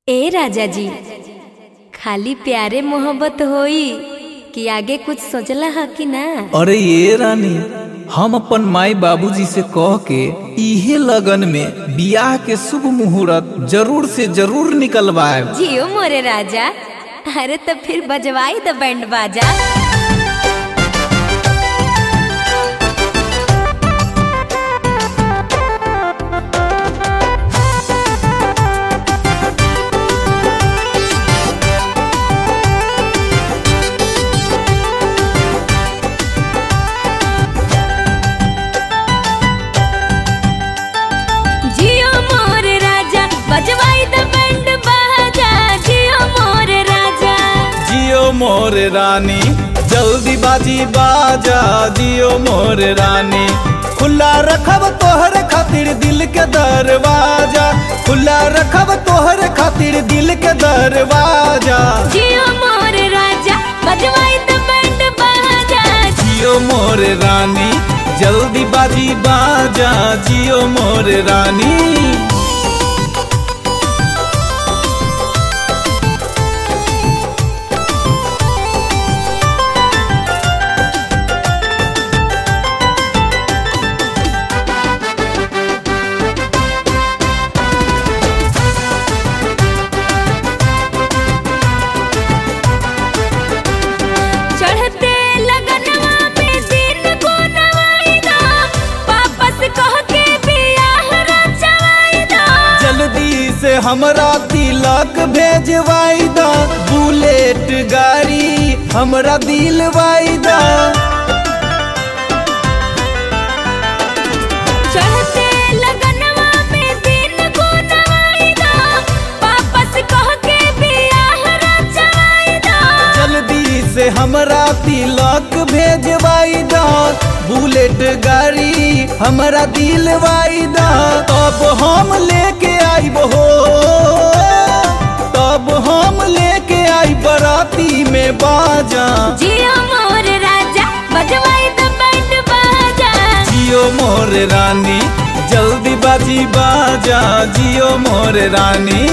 ए राजा जी खाली प्यारे मोहब्बत होई कि आगे कुछ सोचला है कि ना अरे ये रानी हम अपन माई बाबूजी से कह के इहे लगन में बियाह के शुभ मुहूर्त जरूर से जरूर निकलवाए जियो मोरे राजा अरे तो फिर बजवाई द बैंड बाजा जियो मोरे राजा बजवाई द बैंड बाजा जियो मोरे राजा जियो मोर रानी जल्दी बाजी बाजा जियो मोर रानी खुला रखब तोहर खातिर दिल के दरवाजा खुला रखब तोहर खातिर दिल के दरवाजा जियो मोरे राजा बजवाई द बैंड बाजा जियो मोर रानी जल्दी बाजी बाजा जियो मोर रानी चढ़ते लगनवा में दिन को नवाईदा वापस कह के बियाह रचवाईदा जल्दी से हमरा तिलक भेजवाई दा बुलेट गाड़ी हमरा दिलवाई दा चढ़ते लगनवा में दिन को नवाईदा वापस कह के बियाह रचवाईदा जल्दी से हमरा तिलक भेजवाई दा बुलेट गाड़ी हमरा दिलवाई दा तब हम लेके आइब हो तब हम लेके आई बराती में बाजा जियो मोर राजा बजवाई द बैंड बाजा जियो मोर रानी जल्दी बाजी बाजा जियो मोर रानी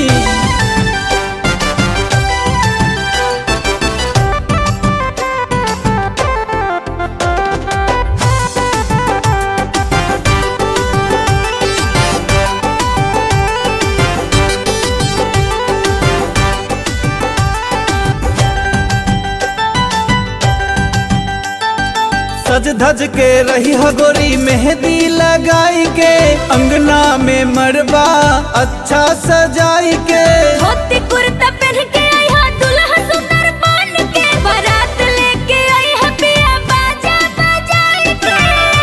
सज धज के रही हगोरी मेहंदी लगाई के अंगना में मरबा अच्छा सजाई के धोती कुर्ता पहन के आई हा दुल्हा सुंदर बन के बारात लेके आई हा पिया बाजा बजाई के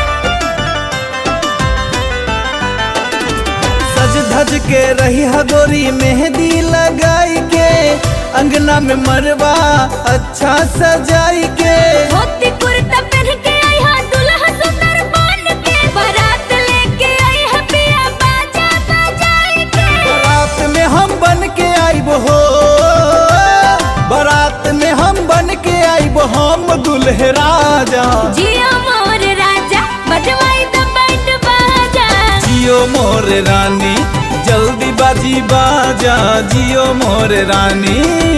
सज धज के रही हगोरी मेहंदी लगाई के अंगना में मरबा अच्छा सजाई के धोती कुर्ता पहन के आई हा दुल्हा सुंदर बन के बारात लेके आई हा पिया बाजा बजाई के बारात में हम बन के आइब हो बारात में हम बन के आइब हम दुल्हे राजा जियो मोर राजा बजवाई द बैंड बाजा जियो मोर रानी जल्दी बाजी बाजा जियो मोर रानी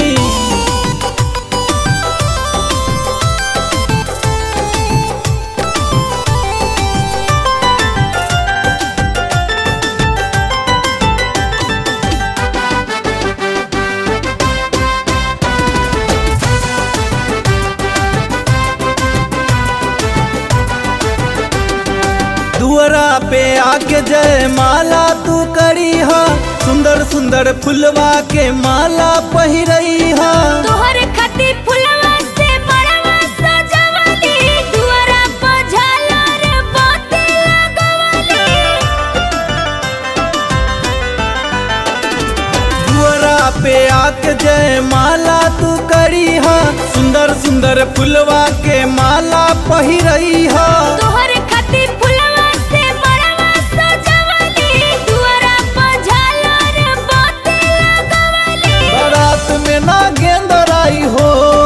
दुअरा पे आके जय माला तू करी हा सुंदर सुंदर फुलवा के माला पहिरई हा तोहर खातिर फुलवा से बड़वा सजवली दुआरा पर झालर बाती लगवली दुअरा पे आके जय माला तू करी हा सुंदर सुंदर फुलवा के माला पहिरई हा तोहर खातिर फुलवा से बड़वा सजवली दुआरा पर झालर बाती लगवली बारात में ना गेंदराई हो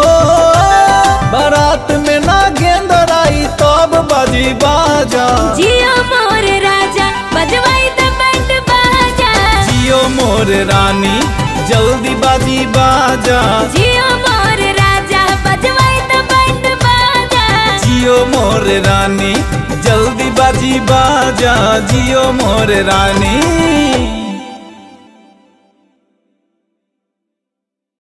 बारात में ना गेंदराई तब बाजी बाजा जियो मोर राजा बजवाई द बैंड बाजा जियो मोर रानी जल्दी बाजी बाजा जियो मोर राजा बजवाई त बैंड बाजा जियो मोर रानी जल्दी बाजी बाजा जियो मोर रानी